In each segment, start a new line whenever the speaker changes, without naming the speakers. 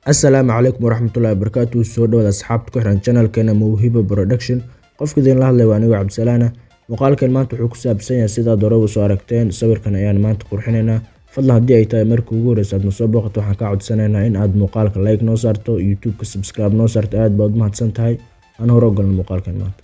asalaamu calaykum waraxmatullahi wabarakaatu soo dhawaada asxaabta ku xiran channelkeena mawhiba production qofka idinla hadlay waa anigo cabdisalaana muuqaalkan maanta wuxuu ku saabsan yahay sidaad horeba soo aragteen sawirkan ayaan maanta qurxinaynaa fadlan haddii ay tahay markii ugu horeysa aad nasoo booqato waxaan kaa codsanaynaa in aad muuqaalka like noo saarto youtube-ka subscribe noo saarto aad baad u mahadsan tahay aan hore ogolna muuqaalkan maanta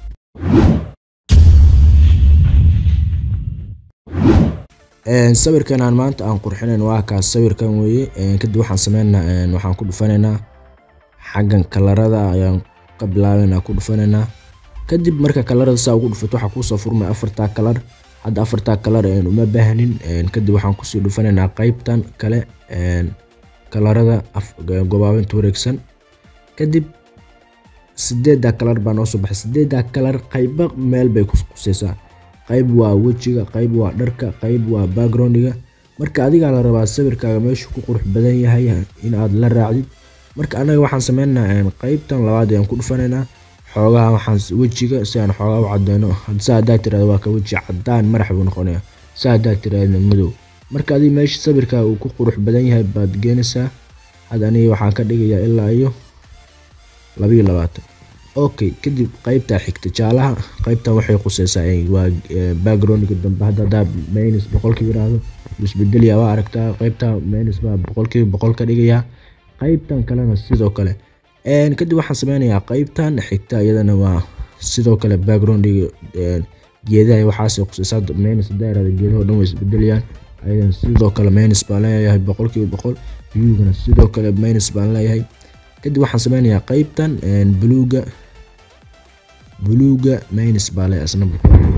sawirkan aan maanta aan qurxinayn waa kaas sawirkan weeye kadib waxaan sameynaa waxaan ku dhufanaynaa xaggan kalarada ayaan ka bilaabaynaa ku dhufanaynaa kadib marka kalarada saa ugu dhufato waxaa kuusoo furmay afartaa kalar hadda afartaa kalar uma baahnin kadib waxaan kusii dhufanaynaa qeybtan kale kalarada gobaabinta wareegsan kadib sideeddaa kalar baa noo soo baxay sideeddaa kalar qayba meel bay kuseysaa qayb waa wejiga qayb waa dharka qayb waa backgroundiga marka adigaa la rabaa sawirkaaga meeshu ku qurux badan yahay in aad la raacdid marka anaga waxaan sameynaa qeybtan labaad ayaan ku dhufanaynaa xoogaha waxaan wejiga si aan xoogaa u cadeyno sa haddaa tirahdo waa ka weji cadaan madax buu noqonaya sa haddaa tirahdo madow marka adiga meesha sawirkaaga uu ku qurux badan yahay baad geenaysaa had aniga waxaan ka dhigayaa ilaa iyo labayo labaatan okay kadib qeybtaa xigta jaalaha qeybtan waxay quseysaa waa backgroundga dambe hadda haddaa minus boqolkiiba yiraahdo isbedeliya waa aragtaa qeybta minus baa boqolkiiba boqol ka dhigayaa qeybtan kalena sidoo kale kadib waxaan sameynayaa qeybtan xigta iyadana waa sidoo kale backgroundga geedaha waxaasay quseysaa minus haddaa yirahdo geedaha o dhan way isbedelayaan ayadana sidoo kale minus baan leeyahay boqolkiiba boqol viewgana sidoo kale minus baan leeyahay kadib waxaan sameynayaa qeybtan buluuga buluuga minus baa le asna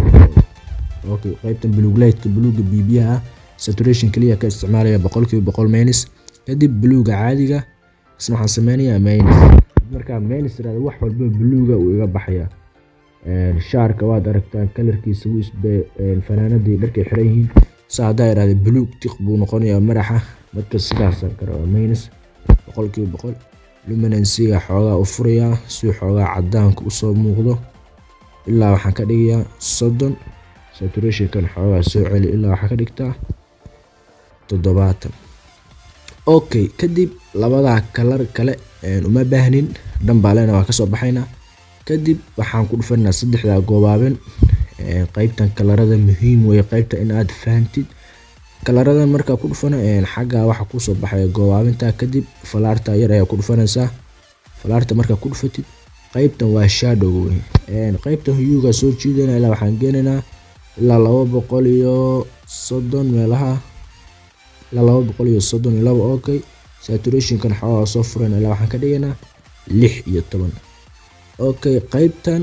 okay qeybtan buluug lightka buluuga bibiyaha ah saturation kaliya ka isticmaalaya boqolkiiba boqol minus kadib buluuga caadiga isna waxaan sameynayaa minus markaa minus irahda wax walba buluuga uu iga baxaya shaarka waad aragtaan kalarkiisa wuu isbe fanaanadii dharkay xiran yihiin sa haddaa irahda buluug tiq buu noqonayaa madaxa marka sidaasaan ka rabaa minus boqolkiiba boqol luminansiga xoogaa u furayaa si xoogaa cadaanka usoo muuqdo ilaa waxaan ka dhigayaa soddon saturationkan xoogaa soo celi ilaa waxaa ka dhigtaa toddobaatan okay kadib labadaa kalar kale uma baahnin dhambaalena waa kasoo baxaynaa kadib waxaan ku dhufanaa saddexdaa goobaabin qeybtan kalarada muhiim weye qeybta in aad fahantid kalaradan markaa ku dhufana xagga waxa kusoo baxaya goobaabinta kadib falaarta yar ayaa ku dhufanaysaa falaarta markaa ku dhufatid qeybtan waa shadowga wey qeybtan huyuga soo jiidana ilaa waxaan geenaynaa ilaa laba boqol iyo soddon meelaha ilaa laba boqol iyo soddon iyo laba okay saturationkan xoogaa soo furan ilaa waxaan ka dhigaynaa lix iyo toban okay qeybtan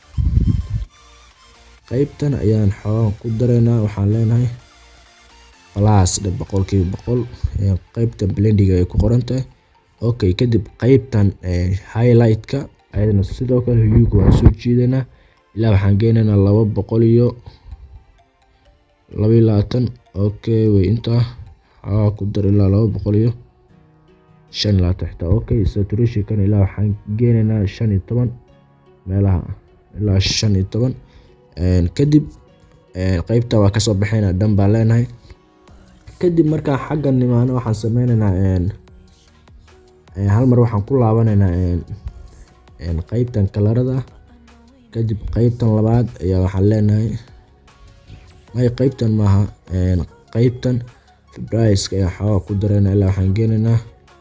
qeybtan ayaan xoogaa ku daraynaa waxaan leenahay plus dhe boqolkiiba boqol qeybta blendiga ay ku qoran tahay okay kadib qeybtan highlightka ayadana sidoo kale huyuga waan soo jiidanaa ilaa waxaan geynaynaa laba boqol iyo laba iyo labaatan okay way intaa xoogaa ku dar ilaa laba boqol iyo shan iyo labaatan xitaa okay saturationkan ilaa waxaan geynaynaa shan iyo toban meelaha ilaa shan iyo toban kadib qeybta waa kasoo baxaynaa dhan baan leenahay kadib markaa xagga nimaano waxaan sameyneynaa hal mar waxaan ku laabanaynaa qeybtan kalarada kadib qeybtan labaad ayaa waxaan leenahay may qeybtan maaha qeybtan febriska ayaa xoogaa ku dareynaa ilaa waxaan geenaynaa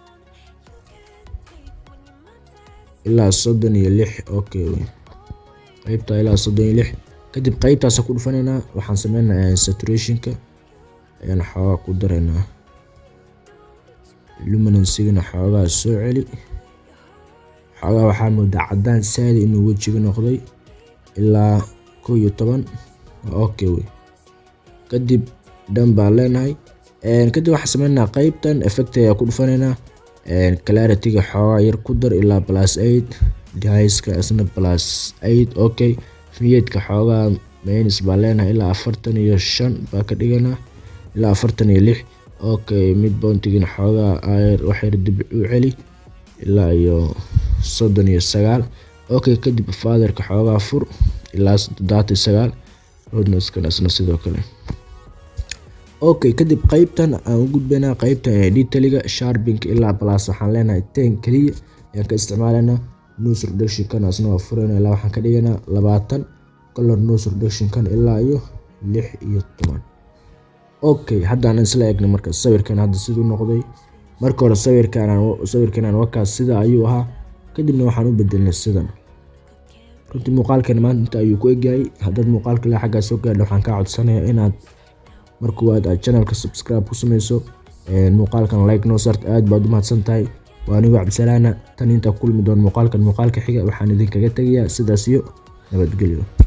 ilaa soddon iyo lix okay qeybta ilaa soddon iyo lix kadib qeybtaasa ku dhufanaynaa waxaan sameynayaa saturationka ayaan xoogaa ku dareynaa luminansigana xoogaa soo celi xoogaa waxaa moodaa cadaan saadi inuu wejiga noqday ilaa kow iyo toban okay wey kadib dhan baan leenahay kadib waxaan sameynaa qeybtan effect ayaa ku dhufanaynaa clarity-ga xoogaa yar ku dar ilaa plus eight dihiska isna plus eight okay fiyeedka xoogaa minus baan leenahay ilaa afartan iyo shan baa ka dhiganaa ilaa afartan iyo lix okay mid bountigina xoogaa ayr waxyar dib u celi ilaa iyo soddon iyo sagaal okay kadib fatherka xoogaa fur ilaa toddobaatan iyo sagaal rodneskan isna sidoo kale okay kadib qeybtan aan u gudbaynaa qeybta detailing sharping ilaa plus waxaan leenahay ten keliya ayaan ka isticmaalaynaa nose reduction kan asna waa furayna ilaa waxaan ka dhigaynaa labaatan color nose reduction kan ilaa iyo lix iyo toban okay haddaan isla eegna marka sawirkan hadda siduu noqday marka hore sawirkan sawirkan wakaas sida ayuu ahaa kadibna waxaan u bedelnay sidan runtii muuqaalkan maanta inta ayuu ku egyahay haddaad muuqaalka ilaa xaggaa soo gaadha waxaan kaa codsanayaa inaad markuwaad aad channelka subscribe ku sameyso muuqaalkan like noo saarta aad baad u mahadsan tahay waa anigu cabdisalaana tan intaa ku kulmi doon muuqaalkan muuqaalka xiga waxaan idinkaga tegayaa sidaas iyo nabadgelyo